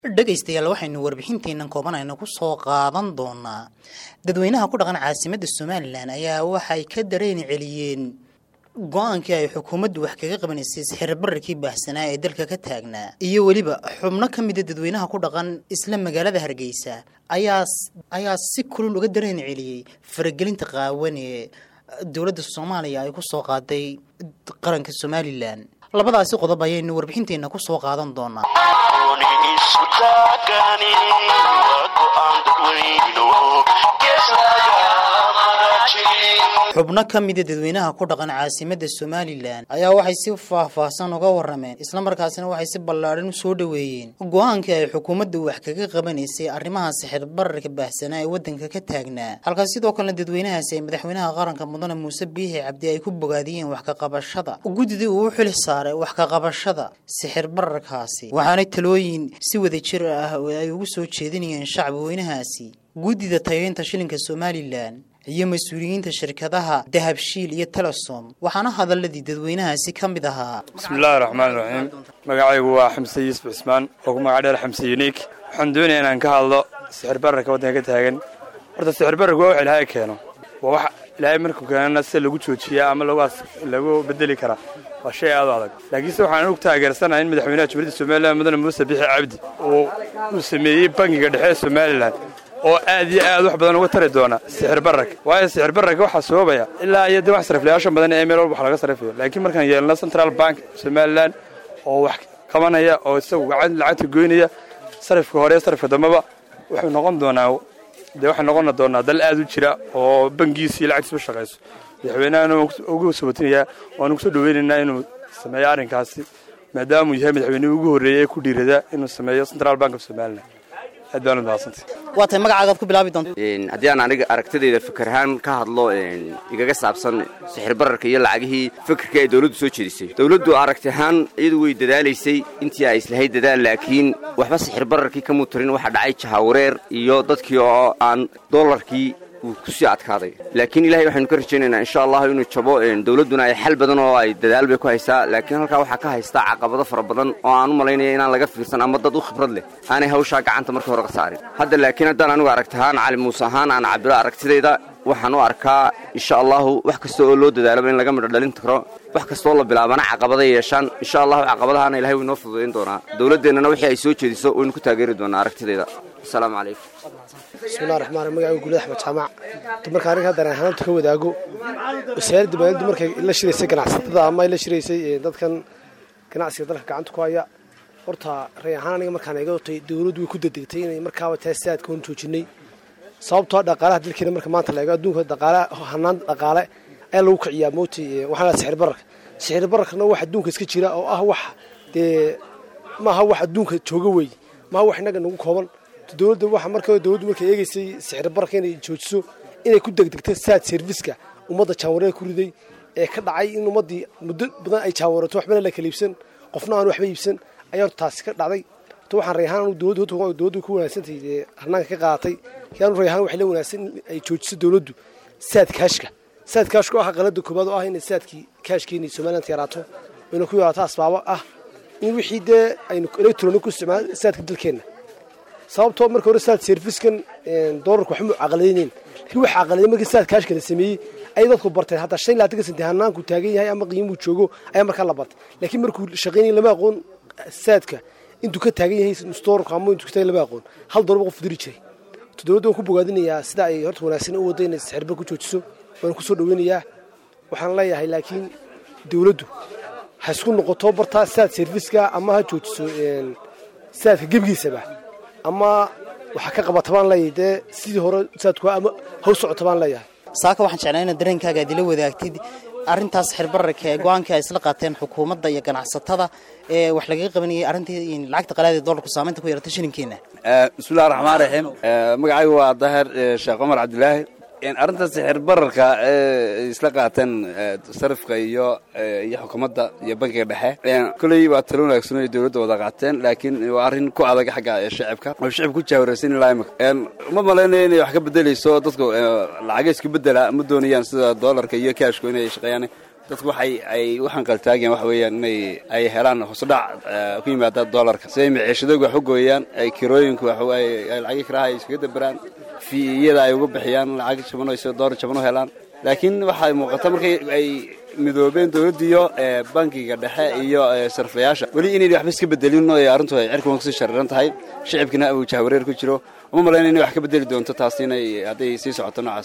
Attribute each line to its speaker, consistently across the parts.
Speaker 1: dhegaystayaal waxaynu warbixinteennan koobanayna ku soo qaadan doonaa dadweynaha ku dhaqan caasimadda somalilan ayaa waxay ka dareeni celiyeen go-aankii ay xukuumaddu wax kaga qabanaysay sixirbararkii baahsanaa ee dalka ka taagnaa iyo weliba xubno ka mida dadweynaha ku dhaqan isla magaalada hargeysa ayaa ayaa si kulul uga dareeni celiyey faragelinta qaawan ee dowladda soomaaliya ay ku soo qaaday qaranka somalilan labadaasi qodob ayaynu warbixinteenna ku soo qaadan doonaa xubno ka mida dadweynaha ku dhaqan caasimadda somalilan ayaa waxay si faahfaahsan uga warameen islamarkaasina waxay si ballaadhan u soo dhoweeyeen go-aankii ay xukuumaddu wax kaga qabanaysay arrimaha sixir bararka baahsanaa ee waddanka ka taagnaa halkaas sidoo kalena dadweynahaasi ay madaxweynaha qaranka mudane muuse biixi cabdi ay ku bogaadiyeen wax ka qabashada guddidii uu u xili saaray wax ka qabashada sixir bararkaasi waxaanay talooyin si wada jir ah ay ugu soo jeedinayeen shacbi weynahaasi guddida tayeynta shilinka somalilan iyo mas-uuliyiinta shirkadaha dahabshiil iyo telesom waxaana hadaladii dadweynahaasi ka mid ahaa
Speaker 2: bismillahi raxmaan raxiim magacaygu waa xamse yuusuf cismaan oo ku magac dheer xamse uniik waxaan doonaya inaan ka hadlo sixir bararka waddanka ka taagan horta sixir bararku waa wax ilaahay keeno waa wax ilaahay markuu keenana sida lagu joojiyaa ama lagu bedeli karaa waa shay aad u adag laakiinse waxaan anugu taageersanahay in madaxweynaha jumhuuriyadda somalilan mudane muuse bixi cabdi uu sameeyey bangiga dhexe ee somalilan oo aad iyo aad wax badan uga tari doona sixir bararka waayo sixir bararka waxaa sababaya ilaa iyo de wax sariflayaasha badan ee meel walba wax laga sarifayo laakiin markaan yeelno central bank somalilan oo wax qabanaya oo isagu lacagta goynaya sarifka hore sarifka dambeba wuxuu noqon doonaa dee waxay noqon doonaa dal aad u jira oo bangiisii lacagtiisba shaqayso madaxweynahana ugu sabatinayaa waanu kusoo dhaweynaynaa inuu sameeyo arrinkaasi maadaamuu yahay madaxweynihii ugu horreeyey ee ku dhiirada inuu sameeyo central bank of somalilan aad baan u mahadsantay
Speaker 1: waa tahay magacaagaad ku bilaabi doonta
Speaker 3: haddii aan aniga aragtidayda fikir ahaan ka hadlo igaga saabsan sixir bararka iyo lacagihii fikirka ay dawladdu soo jeedisay dawladdu aragti ahaan iyadu way dadaalaysay intii ay islahayd dadaal laakiin waxba sixir bararkii kamuu tarin waxaa dhacay jahawareer iyo dadkii oo aan doolarkii uu kusii adkaaday laakiin ilahay waxaynu ka rajaynaynaa insha allahu inuu jabo dawladduna ay xal badan oo ay dadaal bay ku haysaa laakiin halkaa waxaa ka haystaa caqabado fara badan oo aan u malaynaya inaan laga fiirsan ama dad u khibrad leh aanay hawshaa gacanta markii hore ka saarin hadda laakiin haddaan anigu aragti ahaan cali muuse ahaan aan cabiro aragtidayda waxaan u arkaa insha allahu wax kasta oo loo dadaalaba in laga midho dhalin karo wax kastaoo la bilaabana caqabaday yeeshaan insha allahu caqabadahaana ilahay wuu inoo fududayn doonaa dawladdeennana wixii ay soo jeediso waynu ku taageeri doonaa aragtidayda asalaamu calaykum
Speaker 4: bismillahi raxmaan raxiim magacigu guulad axmed jaamac dumarka aniga haddana ahaanta ka wadaago wasaaradda maaliyadddu markay la shiraysay ganacsatada ama ay la shiraysay dadkan ganacsiga dalka gacanta ku haya horta ray ahaan aniga markaan iga otay dawladdu way ku dedegtay inay markaaba tahay siaadka hon joojinay sababtoo dhaqaalaha dalkeena marka maanta la eego adduunka dhaqaale hanaan dhaqaale ayaa lagu kiciyaa mooti waxaan laha sixir bararka sixir bararkana wax adduunka iska jira oo ah wax dee maaha wax adduunka jooga weeye maaha wax innaga nagu kooban dowladda waxa marka dowladdu markay eegaysay sixir bararka inay joojiso inay ku degdegto saad serviska ummadda jaawareer ku riday ee ka dhacay in ummaddii muddo badan ay jaawarato waxbana la kala iibsan qofna aan waxba iibsan ayaa horta taasi ka dhacday horta waxaan rayhaan anu dowladdu dowladdu ku wanaagsantahay dee harnaanka ka qaadatay yaanu rayhaan waxay la wanaagsan in ay joojiso dowladdu saad kaashka saad kaashka oo ah qalada koobaad oo ah inay saadkii kaashkeeni somaliland yaraato ayna ku yaraato asbaabo ah in wixii dee aynu electronic ku isticmaal saadka dalkeenna sababtoo marka hore saad serfiskan doolarka waxma caqaladayneyn laakiin waxa caqaladay markii saad kaashka la sameeyey ayay dadku barteen hadda shan laatanka senti hanaanku taagan yahay ama qiimuu joogo ayaa markaa la bartay laakiin markuu shaqaynaya lama aqoon saadka intuu ka taagan yahay doolarku ama intuu ka taagan lama aqoon hal doolar qof diri jiray dowladda waan ku bogaadinayaa sida ay horta wanaagsan u wadda inay sixirbar ku joojiso waan ku soo dhaweynayaa waxaan leeyahay laakiin dowladdu ha isku noqoto bartaa saad serviska ama ha joojiso saadka gebigiisaba ama waxaa ka qabata baan leeyahay dee sidii hore saadku ama haw socota baan leeyahay
Speaker 1: saaka waxaan jeclaa inaad dareenkaaga aad ila wadaagtid arrintaas xirbararka ee go-aankii ay isla qaateen xukuumadda iyo ganacsatada ee wax lagaga qabanayay arrintii lacagta qalaada ee doolarku saamaynta ku yeeratay shilinkeena
Speaker 5: bismillahi raxmaan raxiim magacaygu waa daahir sheekh cumar cabdilaahi arrinta sixir bararka ee isla qaateen sarifka iyo iyo xukuumadda iyo bankiga dhexe koley waa talo wanaagsan ay dowladda wada qaateen laakiin waa arrin ku adag xagga shacibka oo shacibka ku jaawiraysan ilaa imika ma malaynayo inay wax ka bedelayso dadku lacaga isku bedela ma doonayaan sida doolarka iyo kaashku inay shaqeeyaan dadku waxay ay u hanqaltaagayaan waxa weeyaan inay ay helaan hoosudhac ku yimaada dollarka si ay maciishadooga wax u gooyaan ay kirooyinka waxay lacagi kiraha ay iskaga daberaan fiiyada ay uga bixiyaan lacag jaban oo isoo doolar jaban u helaan laakiin waxay muuqata markay ay midoobeen dowladdiiyo bankiga dhexe iyo sarfayaasha weli inayn waxba iska bedelin oo arrintu ay cirkan kasii shariran tahay shicibkina uu jahwareer ku jiro uma malayna inay wax ka bedeli doonto taas inay hadday sii socoto noocaas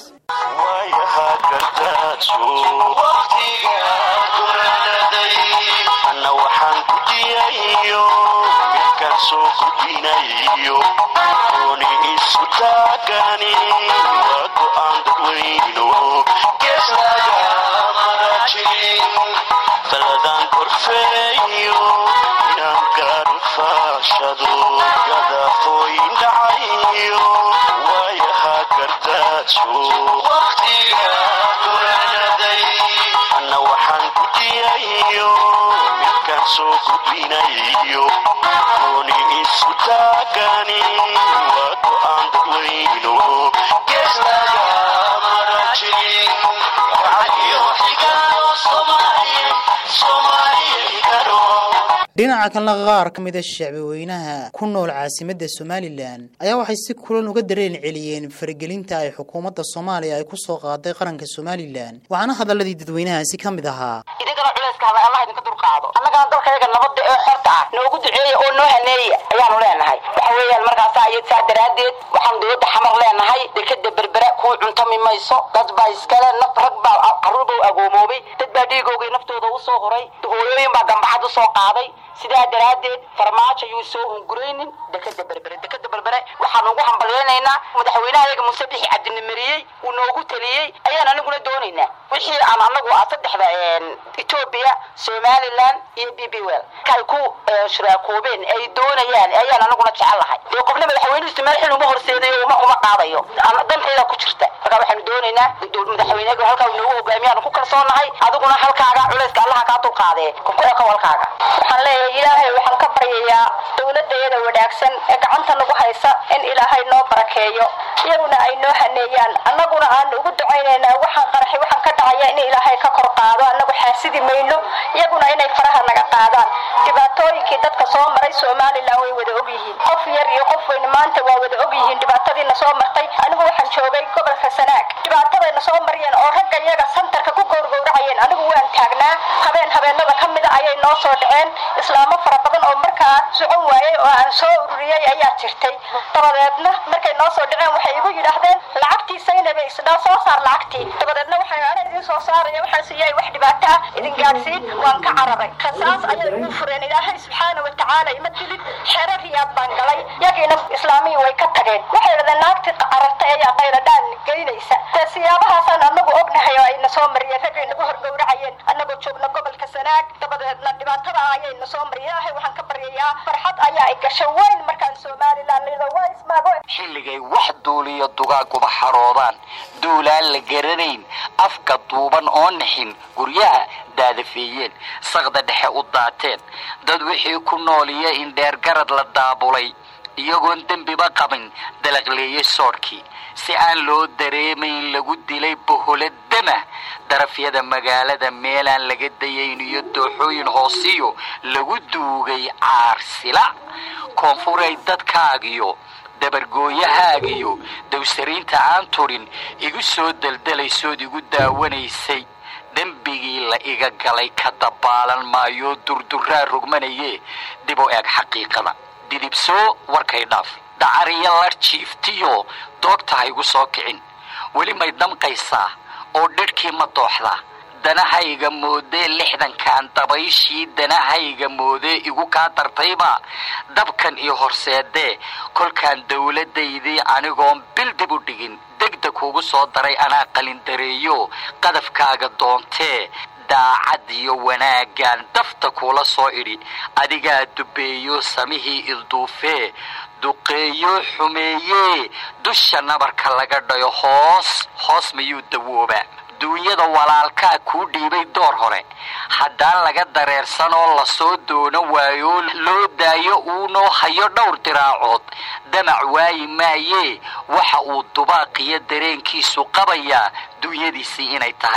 Speaker 1: dhinaca kalena qaar ka mida shacbaweynaha ku nool caasimadda somalilan ayaa waxay si kulan uga dareen celiyeen faragelinta ay xukuumadda soomaaliya ay ku soo qaaday qaranka somalilan waxaana hadaladii dadweynahaasi ka mid ahaa
Speaker 6: idinkana culayska hada allah idinka dulqaado annagana dalkayaga nabadda ee xorta ah noogu duceeya oo noo haneeya ayaanu leenahay waxa weeyaan markaasa ayad saa daraaddeed waxaan dowladda xamar leenahay dekeda berbera kuu cuntami mayso dad baa iskale naf rag baa carruur baa agoomoobay dad baa dhiigoogay naftooda u soo horay hooyooyin baa gambaxad u soo qaaday sidaa daraaddeed farmaajo yuu soo hunguraynin dekeda berbere dekeda berbere waxaan ugu hambalyaynaynaa madaxweynaha yaga muuse bixi cabdinimariyey uu noogu taliyey ayaan aniguna doonaynaa wixii aan anagu ah saddexda etoobiya somalilan iyo b b well kay ku shiraakoobeen ay doonayaan ayaan anaguna jecelahay dee qofna madaxweynuhusi meel xil uma horseedayo uma uma qaadayo danteeda ku jirta marka waxaanu doonaynaa madaxweynaha halkaa uu noogu hogaamiyaanu ku kalsoonahay adiguna halkaaga culayska allaha kaa dulqaadee ku ekow halkaaga
Speaker 7: waxaan leeyahay ilaahay waxaan ka baryayaa dowladayada wanaagsan ee gacanta nagu haysa in ilaahay noo barakeeyo iyaguna ay noo haneeyaan annaguna aanu ugu ducaynaynaa waxaan qaraxay waxaan ka dhacaya in ilaahay ka kor qaado annagu xaasidi mayno iyaguna inay faraha naga qaadaan dhibaatooyinkii dadka soo maray somalilan way wada ogyihiin qof yar iyo qof weyn maanta waa wada ogyihiin dhibaatadiina soo martay anigu waxaan joogay gobolka sanaag dhibaatadayna soo mariyeen oo ragga iyaga santarka ku gowrgowracayeen anigu waan taagnaa habeen habeenada ka mida ayay noo soo dhaceen islaamo fara badan oo markaa socon waayey oo aan soo ururiyey ayaa jirtay dabadeedna markay noo soo dhaceen waxay igu yidhaahdeen lacagtii saynabe isdhaa soo saar lacagtii dabadeedna waxay ana idin soo saaraya waxaan siiyay wax dhibaato ah idin gaadhsiin waan ka cararay rasaas ayay ugu fureen ilaahay subxaana wa tacaala ima dilid xero riyaad baan galay yagiina islaamihii way ka tageen waxay yidhahdeen naagtii carartay ayaa qayladhaan geynaysa dee siyaabahaasaan anagu ognahay oo ayna soo mariyeen raggay nagu horgowracayeen annagoo joogna gobolka sanaag dabadeedna dhibaatada ayayna soo mariyeen ilaahay waxaan ka baryayaa farxad ayaa ay gasho weyn markaan somalilan lido waa ismaago
Speaker 8: xilligay wax duuliyo dugaaguba xaroodaan duulaan la garanayn afka duuban oo naxin guryaha daadafeeyeen saqda dhexe u daateen dad wixii ku nooliya in dheergarad la daabulay iyagoon dembiba qabin dalaqleeye soodhkii si aan loo dareemayn lagu dilay boholo dama darafyada magaalada meelaan laga dayayn iyo dooxooyin hoosiyo lagu duugay caarsila koonfuray dadkaagiyo dabargooyahaagiyo dawsariinta aan turin igu soo deldelaysood igu daawanaysay dembigii la iga galay ka dabaalan maayoo durduraa rogmanayee dib u eeg xaqiiqada didibsoo warkay dhaaf dacariyo lar jiiftiyo doogta ha igu soo kicin weli may damqaysaa oo dhidhkii ma dooxdaa danahayga moodee lixdankan dabayshii danahayga moodee igu kaa dartayba dabkan iyo horseedee kolkaan dowladdaydii anigoon bil dib u dhigin degdeg kuugu soo daray anaa qalindareeyo qadafkaaga doontee daacad iyo wanaagaan dafta kuula soo idhi adigaa dubeeyo samihii ilduufee duqeeyo xumeeyee dusha nabarka laga dhayo hoos hoos mayuu dawoobaa duunyada walaalkaa kuu dhiibay door hore haddaan laga dareersanoo lasoo doono waayo loo daayo uunoo hayo dhowr diraacood damac waayi maayee waxa uu dubaaqiyo dareenkiisu qabayaa duunyadiisii inay tahay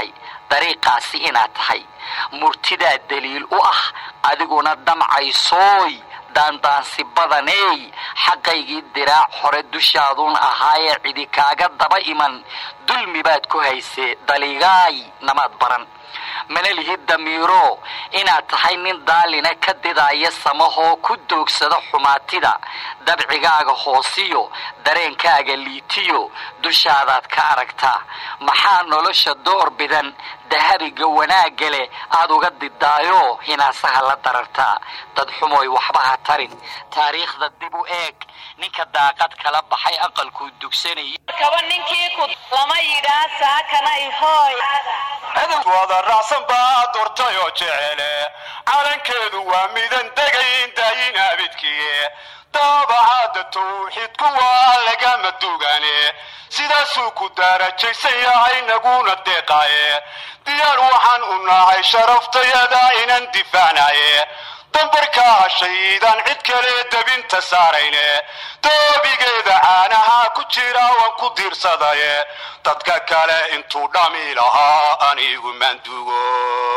Speaker 8: dariiqaasi inaad tahay murtidaa daliil u ah adiguna damcaysooy daandaansi badaney xaqaygii diraac hore dushaaduun ahaayee cidi kaaga daba iman dulmi baad ku haysee daligaay namaad baran mana lihid damiiro inaad tahay nin daalina ka didaaya samahoo ku doogsada xumaatida dabcigaaga hoosiyo dareenkaaga liitiyo dushaadaad ka aragtaa maxaa nolosha door bidan dahabiga wanaagga leh aad uga didaayo hinaasaha la darartaa dad xumoy waxba ha tarin taariikhda dib u eeg ninka daaqad kala baxay aqalkuu dugsanayay
Speaker 9: kaba ninkii ku lama yidhaa saakanay hooy
Speaker 10: wada raacsan baa doortay oo jecele calankeedu waa midan degayn daayin abidkiye daabacada tawxiidku waa lagama dugane sidaasuu ku daarajaysan yahay naguna deeqaye diyaar waxaan u nahay sharaftayada inan difaacnaye dambarkaa hashaydaan cid kale debinta saarayne doobigeeda caanaha ku jira waan ku diirsadaye dadka kale intuu dhami lahaa anigu maandugo